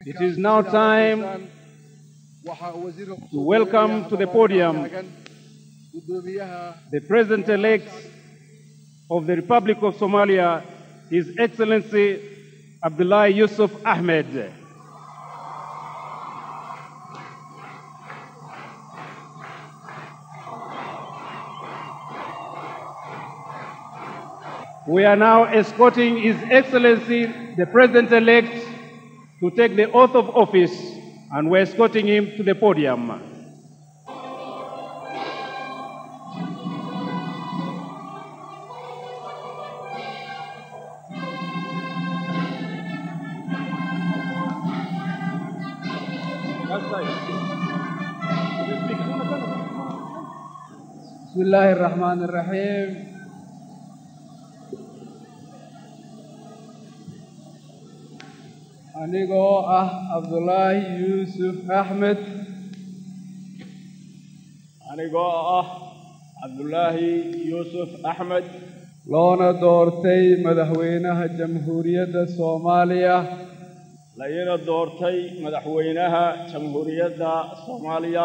It is now time to welcome to the podium the President-elect of the Republic of Somalia, His Excellency Abdullah Yusuf Ahmed. We are now escorting His Excellency, the President-elect, to take the oath of office, and we're escorting him to the podium. بسم الله الرحمن الرحيم anigoo ah cabdulaahi yuusuf axmed anigoo ah cabdulaahi yuusuf axmed loona doortay madaxweynaha jamhuuriyadda soomaaliya layina doortay madaxweynaha jamhuuriyadda soomaaliya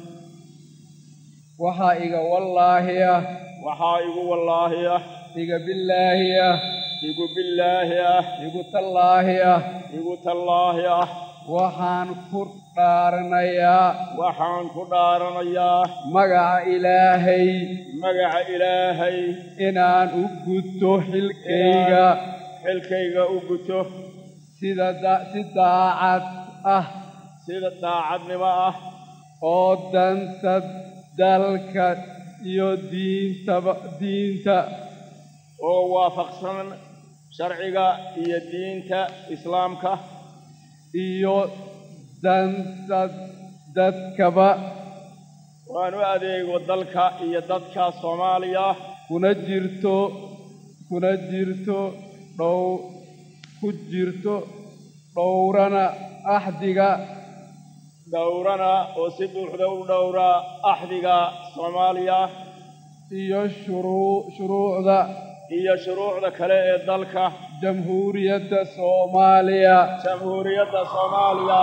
waxaa iga wallaahi ah waxaa igu wallaahi ah iga billaahi ah igu billaahi ah igu tallaahi ah igu tallaahi ah waxaan ku dhaaranayaa waxaan ku dhaaranayaa magaca ilaahay magaca ilaahay inaan u guto xilkayga xilkayga u guto sida da- si daacad ah sida daacadnimo ah oo danta dalka iyo diintaba diinta oo waafaqsan sharciga iyo diinta islaamka iyo danta dadkaba waan u adeego dalka iyo dadka soomaaliya kuna jirto kuna jirto dhow ku jirto dhowrana axdiga dhowrana oo si buuxda u dhowra axdiga soomaaliya iyo shuruu shuruucda iyo shuruucda kale ee dalka jamhuuriyadda soomaaliya jamhuuriyadda soomaaliya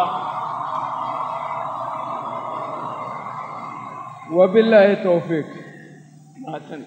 wabilaahi towfiiq mahadsan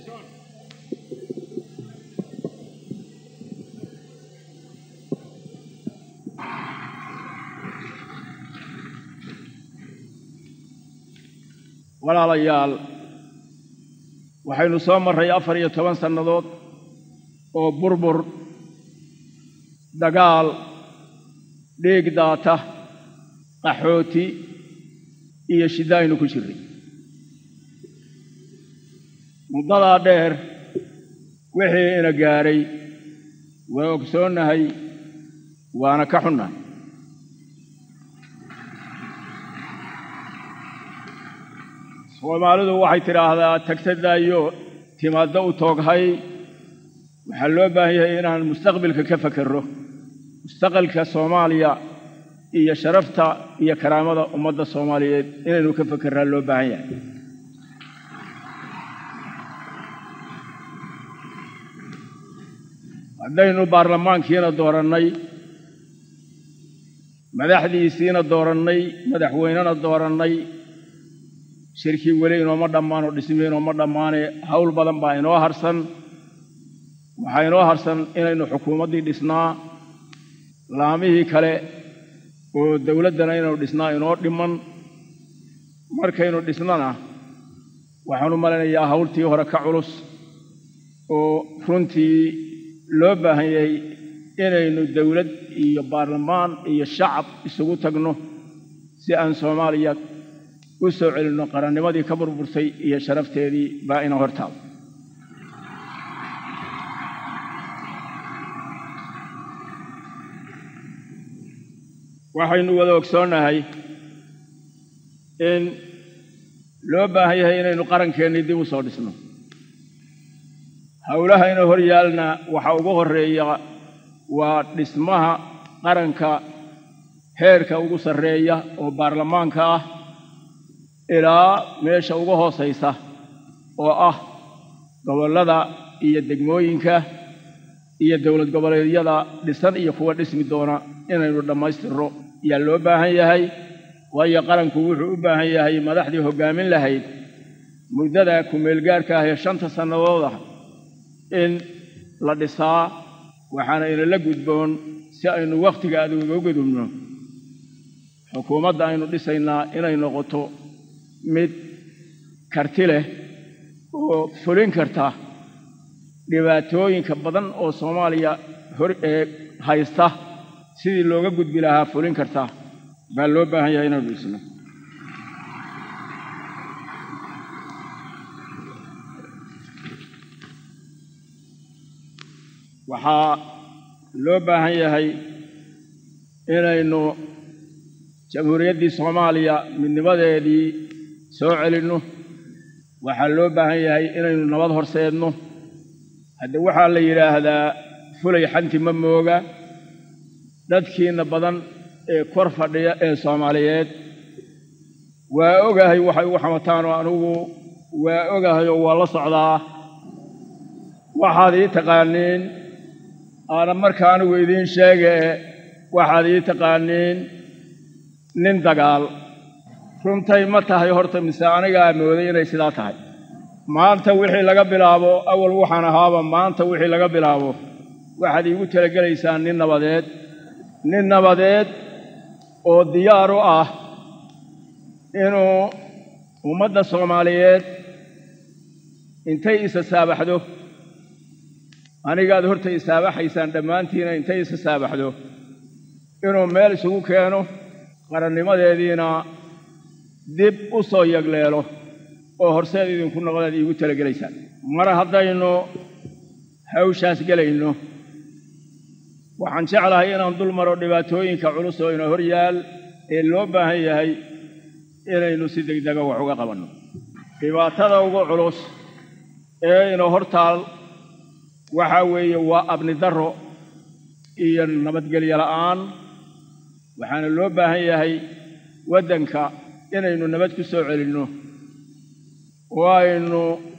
walaalayaal waxaynu soo marray afar iyo toban sannadood oo burbur dagaal dhiig daata qaxooti iyo shiddo aynu ku jirray muddadaa dheer wixii ina gaadhay waa ogsoonnahay waana ka xunnahay soomaalidu waxay tidhaahdaa tagtadaayo timaadda u tooghay waxaa loo baahan yahay inaan mustaqbilka ka fakerro mustaqbalka soomaaliya iyo sharafta iyo karaamada ummadda soomaaliyeed inaynu ka fakerraa loo baahan yahay haddaynu baarlamaankiina doorannay madaxdiisiina doorannay madaxweynena doorannay shirkii weli inooma dhammaan oo dhismii inooma dhammaane hawl badan baa inoo harsan waxaa inoo harsan inaynu xukuumaddii dhisnaa laamihii kale oo dawladdana inaynu dhisnaa inoo dhiman markaynu dhisnana waxaanu malaynayaa hawltii hore ka culus oo runtii loo baahan yahay inaynu dawlad iyo baarlamaan iyo shacab isugu tagno si aan soomaaliya u soo celinno qarannimadii ka burburtay iyo sharafteedii baa ina hortaado waxaynu wada ogsoonnahay in loo baahan yahay inaynu qarankeenii dib u soo dhisno howlaha ina hor yaalna waxaa ugu horreeya waa dhismaha qaranka heerka ugu sarreeya oo baarlamaanka ah ilaa meesha ugu hoosaysa oo ah gobollada iyo degmooyinka iyo dowlad goboleedyada dhisan iyo kuwa dhismi doona inaynu dhammaystirno ayaa loo baahan yahay waayo qaranku wuxuu u baahan yahay madaxdii hoggaamin lahayd muddada ku-meelgaarka ah ee shanta sannadooda in la dhisaa waxaana inala gudboon si aynu wakhtiga aad uga gudubno xukuumadda aynu dhisaynaa inay noqoto mid karti leh oo fulin karta dhibaatooyinka badan oo soomaaliya hor ee haysta sidii looga gudbi lahaa fulin karta baa loo baahan yahay inaynu dhisno waxaa loo baahan yahay inaynu jamhuuriyaddii soomaaliya midnimadeedii soo celinno waxaa loo baahan yahay inaynu nabad horseedno hadde waxaa la yidhaahdaa fulay xanti ma mooga dadkiinna badan ee kor fadhiya ee soomaaliyeed waa ogahay waxay ugu xamataan oo anugu waa ogahay oo waa la socdaa waxaad ii taqaaniin aana marka anigu idiin sheegee waxaad ii taqaaniin nin dagaal runtay ma tahay horta mise anigaa mooday inay sidaa tahay maanta wixii laga bilaabo awal waxaan ahaaba maanta wixii laga bilaabo waxaad iigu talagelaysaan nin nabadeed nin nabadeed oo diyaar u ah inuu ummadda soomaaliyeed intay isa saabaxdo anigaad horta isaabaxaysaan dhammaantiina intay isa saabaxdo inuu meel isugu keeno qarannimadeediina dib u soo yagleelo oo horseed idinku noqdaad iigu talagelaysaan mar haddaynu hawshaas gelayno waxaan jeclahay inaan dul maro dhibaatooyinka culus oo ina hor yaal ee loo baahan yahay inaynu si degdega wax uga qabanno dhibaatada ugu culus ee ina hor taal waxaa weeye waa abni darro iyo nabadgelyo la'aan waxaana loo baahan yahay waddanka inaynu nabad ku soo celinno oo aynu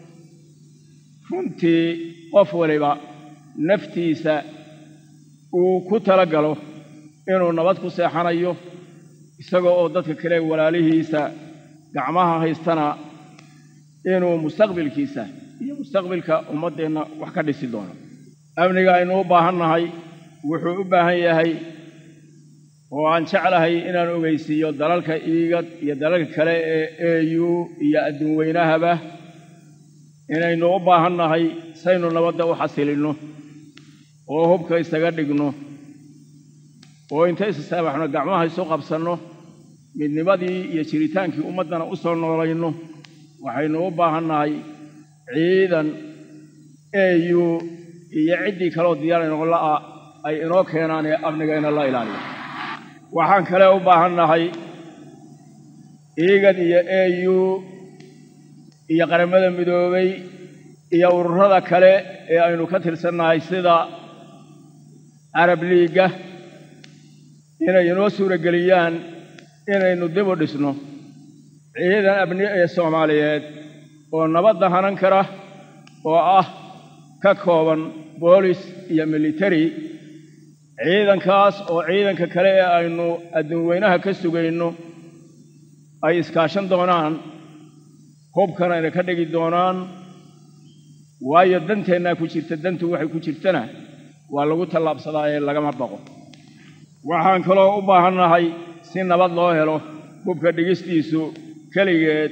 runtii qof waliba naftiisa uu ku tala galo inuu nabad ku seexanayo isaga oo dadka kale walaalihiisa gacmaha haystana inuu mustaqbilkiisa iyo mustaqbilka ummaddeenna wax ka dhisi doona amniga aynu u baahan nahay wuxuu u baahan yahay oo aan jeclahay inaan ogeysiiyo dalalka iigad iyo dalalka kale ee e u iyo adduun weynahaba inaynu u baahan nahay saynu nabadda u xasilinno oo hubka isaga dhigno oo inta isasaabaxno gacmaha isu qabsanno midnimadii iyo jiritaankii ummaddana u soo noolayno waxaynu u baahan nahay ciidan e u iyo ciddii kaleoo diyaar inoqla'a ay inoo keenaan ee amnigayna la ilaaliyo waxaan kale u baahan nahay iigad iyo e u iyo qaramada midoobay iyo ururada kale ee aynu ka tirsannahay sida carab liigga inay inoo suurageliyaan inaynu dib u dhisno ciidan abni ee soomaaliyeed oo nabadda hanan kara oo ah ka kooban boolis iyo militari ciidankaas oo ciidanka kale ee aynu adduun weynaha ka sugayno ay iskaashan doonaan hubkana ayna ka dhigi doonaan waayo danteennaa ku jirta dantu waxay ku jirtana waa lagu tallaabsadaa ee lagama baqo waxaan kaloo u baahan nahay si nabad loo helo hubka dhigistiisu keligeed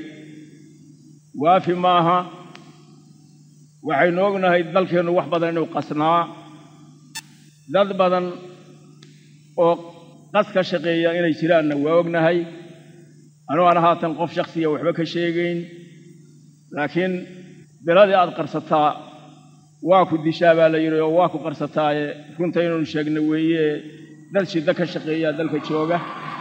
waafi maaha waxaynu ognahay dalkeennu wax badan inuu qasnaa dad badan oo qas ka shaqeeya inay jiraanna waa ognahay anuu aan haatan qof shaksiya waxba ka sheegayn laakiin biladii aad qarsataa waa ku dishaa baa la yidhi oo waa ku qarsataaye runta inaynu sheegno weeye dad shiddo ka shaqeeyaa dalka jooga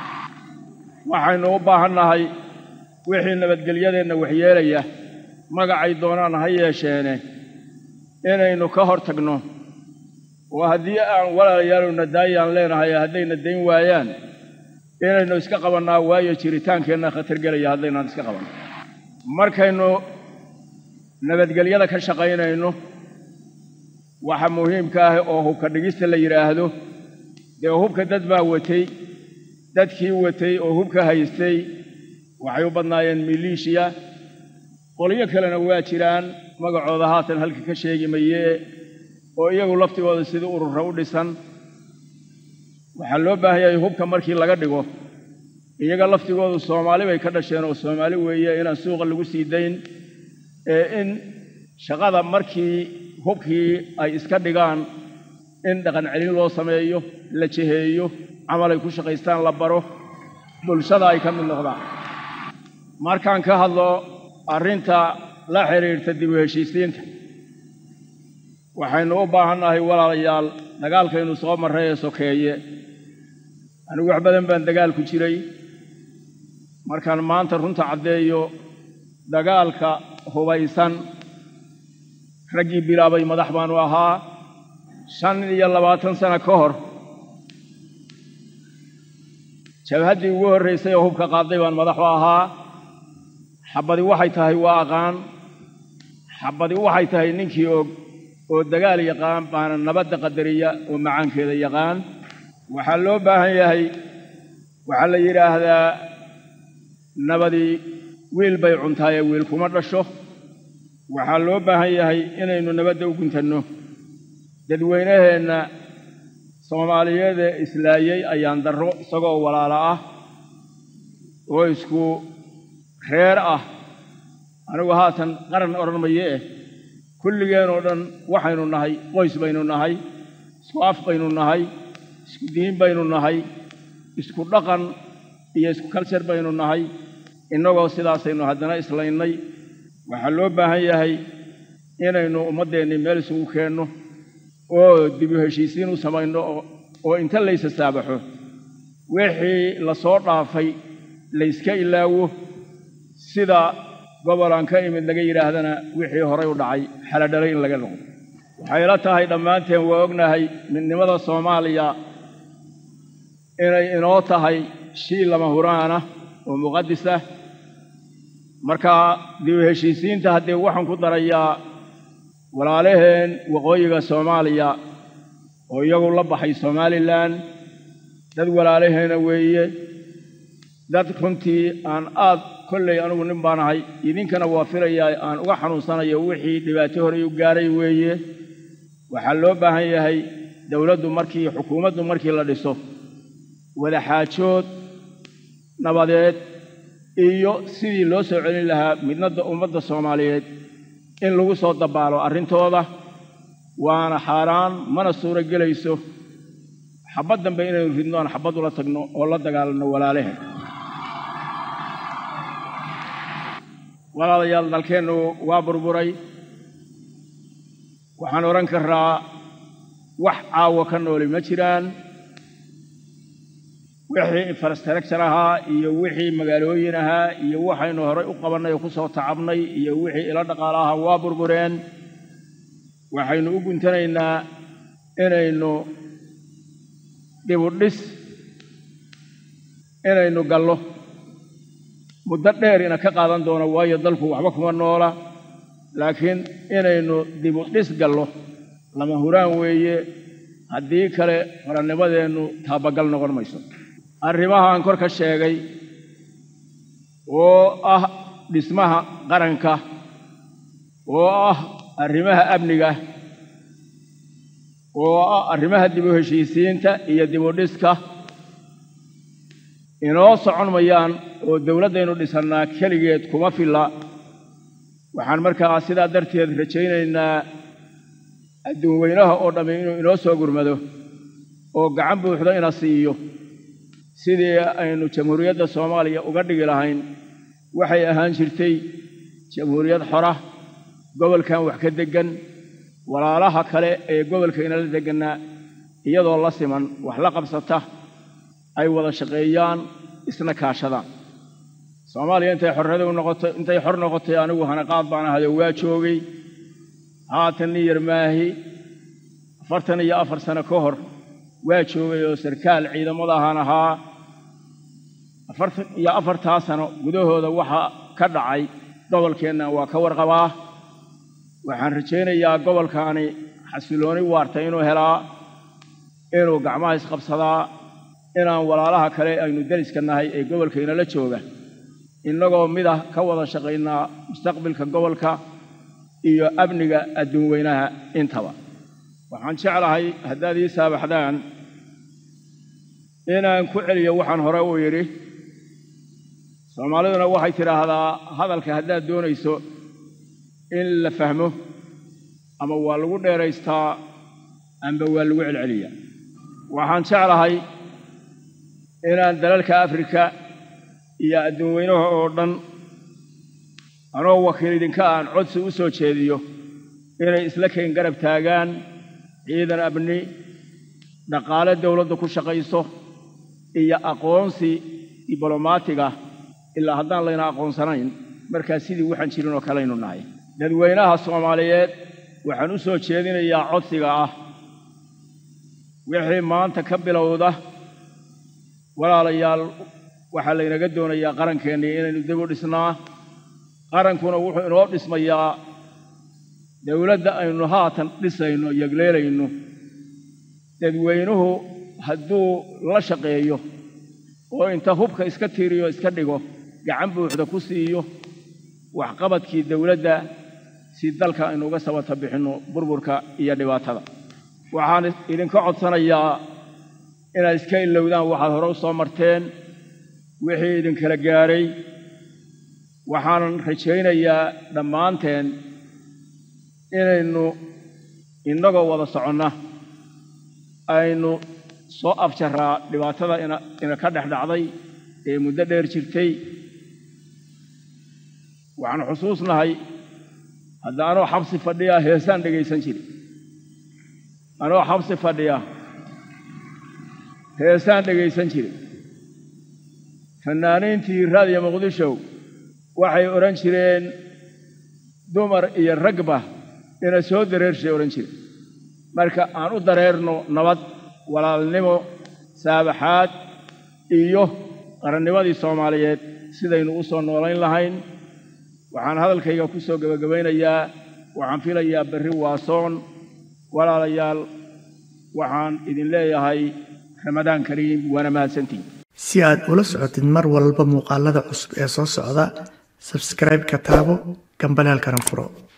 waxaynu u baahan nahay wixii nabadgelyadeenna waxyeelaya magacay doonaan ha yeesheene inaynu ka hor tagno oo haddii aan walaalayaalowna daayaan leenahay haddayna dayn waayaan inaynu iska qabannaa waayo jiritaankeenna khatar gelaya haddaynaan iska qabanno markaynu nabadgelyada ka shaqaynayno waxa muhiimka ah oo hubka dhigista la yidhaahdo dee hubka dad baa watay dadkii watay oo hubka haystay waxay u badnaayeen miliishiya qolyo kalena waa jiraan magacooda haatan halka ka sheegi mayee oo iyagu laftigooda sidii urura u dhisan waxaa loo baahan yahay hubka markii laga dhigo iyaga laftigoodu soomaali bay ka dhasheen oo soomaali weeye inaan suuqa lagu sii dayn ee in shaqada markii hubkii ay iska dhigaan in dhaqan celin loo sameeyo la jeheeyo camal ay ku shaqaystaan la baro bulshada ay ka mid noqdaan markaan ka hadlo arrinta la xidhiirta dib u heshiisiinta waxaynu u baahannahay walaalayaal dagaalkaynu soo marray ee sokeeye anigu wax badan baan dagaal ku jiray markaan maanta runta caddeeyo dagaalka hubaysan raggii bilaabay madax baanu ahaa shan iyo labaatan sano ka hor jabhaddii ugu horraysay oo hubka qaaday baan madaxu ahaa xabbadi waxay tahay waa aqaan xabbadi waxay tahay ninkii og oo dagaal yaqaan baana nabadda qadariya oo macaankeeda yaqaan waxaa loo baahan yahay waxaa la yidhaahdaa nabadii wiil bay cuntaayee wiil kuma dhasho waxaa loo baahan yahay inaynu nabadda u guntanno dadweynaheenna soomaaliyeedee islaayey ayaan darro isagoo walaalo ah oo isku reer ah anigu haatan qaran odhan maye eh kulligeenoo dhan waxaynu nahay qoys baynu nahay isku af baynu nahay isku diin baynu nahay isku dhaqan iyo isku kaljar baynu nahay innagoo sidaasaynu haddana islaynay waxaa loo baahan yahay inaynu ummaddeennii meel isugu keenno oo dibu heshiisiin u samayno oo inta laysa saabaxo wixii la soo dhaafay layska ilaawo sida gobolaan ka imid laga yidhaahdana wixii horay u dhacay xaladhalay in laga noqdo waxay la tahay dhammaanteen waa ognahay midnimada soomaaliya inay inoo tahay shii lama huraana oo muqadisah marka dibu heshiisiinta haddee waxaan ku darayaa walaalaheen waqooyiga soomaaliya oo iyagu la baxay somalilan dad walaalaheena weeye dad runtii aan aad kolley anigu nin baan ahay idinkana waa filayaa aan uga xanuunsanayo wixii dhibaato horey u gaaray weeye waxaa loo baahan yahay dowladdu markii xukuumaddu markii la dhiso wadaxaajood nabadeed iyo sidii loo soo celin lahaa midnada ummadda soomaaliyeed in lagu soo dabaalo arrintooda waana xaaraan mana suuro gelayso xabad dambe inaynu ridno aan xabad ula tagno oo la dagaalanno walaalahe walaalayaal dalkeennu waa burburay waxaan odhan karaa wax caawo ka nooli ma jiraan wixii infrastructure ahaa iyo wixii magaalooyin ahaa iyo waxaynu horay u qabannay oo ku soo tacabnay iyo wixii ilo dhaqaalo ahaa waa burbureen waxaynu u guntanaynaa inaynu dhibudhis inaynu gallo muddo dheer ina ka qaadan doono waayo dalku waxba kuma noola laakiin inaynu dibudhis gallo lama huraan weeye haddii kale qarannimadeennu taabagal noqon mayso arrimahaan kor ka sheegay oo ah dhismaha qaranka oo ah arrimaha amniga oo ah arrimaha dib u heshiisiinta iyo dib u dhiska inoo socon mayaan oo dowladdaynu dhisannaa keligeed kuma filla waxaan markaa sidaa darteed rajaynaynaa adduun weynaha oo dhammi inuu inoo soo gurmado oo gacan buuxda ina siiyo sidii aynu jamhuuriyadda soomaaliya uga dhigi lahayn waxay ahaan jirtay jamhuuriyad xora gobolkan wax ka deggan walaalaha kale ee gobolka inala deggannaa iyadoo la siman wax la qabsata ay wada shaqeeyaan isna kaashadaan soomaaliya intay xorriyada u noqotay intay xor noqotay anigu hanaqaad baan ahayo waa joogay haatan nin yar maahi afartan iyo afar sano ka hor waa joogay oo sarkaal ciidamada ahaan ahaa afartan iyo afartaa sano gudahooda waxa ka dhacay gobolkeenna waa ka warqabaa waxaan rajaynayaa gobolkaani xasilooni waarta inuu helaa inuu gacmaha isqabsadaa inaan walaalaha kale aynu deriska nahay ee gobolka inala jooga innagoo mid ah ka wada shaqaynaa mustaqbilka gobolka iyo amniga adduun weynaha intaba waxaan jeclahay haddaad ii saabaxdaan inaan ku celiyo waxaan hore u yidhi soomaaliduna waxay tidhaahdaa hadalka haddaad doonayso in la fahmo ama waa lagu dheeraystaa amba waa lagu celceliyaa waxaan jeclahay inaan dalalka afrika iyo adduun weynaha oo dhan anoo wakiil idinka aan codsi u soo jeediyo inay isla keen garab taagaan ciidan abni dhaqaale dowladda ku shaqayso iyo aqoonsi diblomaatiga ilaa haddaan layna aqoonsanayn markaa sidii waxaan jirin oo kalaynu nahay dadweynaha soomaaliyeed waxaan u soo jeedinayaa codsiga ah wixii maanta ka bilowda walaalayaal waxaa laynaga doonayaa qarankeenii inaynu dib u dhisnaa qarankuna wuxuu inoo dhismayaa dowladda aynu haatan dhisayno yegleelayno dadweynuhu hadduu la shaqeeyo oo inta hubka iska tiiriyo iska dhigo gacan buuxda ku siiyo waxqabadkii dowladda si dalka aynu uga sabata bixinno burburka iyo dhibaatada waxaan idinka codsanayaa inaad iska ilowdaan waxaad hore u soo marteen wixii idinkala gaadhay waxaanan rajaynayaa dhammaanteen inaynu innagoo wada soconna aynu soo afjaraa dhibaatada ina ina ka dhex dhacday ee muddo dheer jirtay waxaan xusuusnahay hadda anoo xabsi fadhiya heesaan dhegaysan jiri anoo xabsi fadhiya heesaan dhegaysan jiri fannaaniintii raadiyo muqdishow waxay odhan jireen dumar iyo ragba ina soo dareershay odhan jire marka aan u dareerno nabad walaalnimo saabaxaad iyo qarannimadii soomaaliyeed sidaynu u soo noolayn lahayn waxaan hadalkayga ku soo gebagabaynayaa waxaan filayaa berri waasoon walaalayaal waxaan idin leeyahay ramadaan kariim waana mahadsantiin si aad ula socotid mar walba muuqaalada cusub ee soo socda sabscribe-ka taabo gambaleelkana furo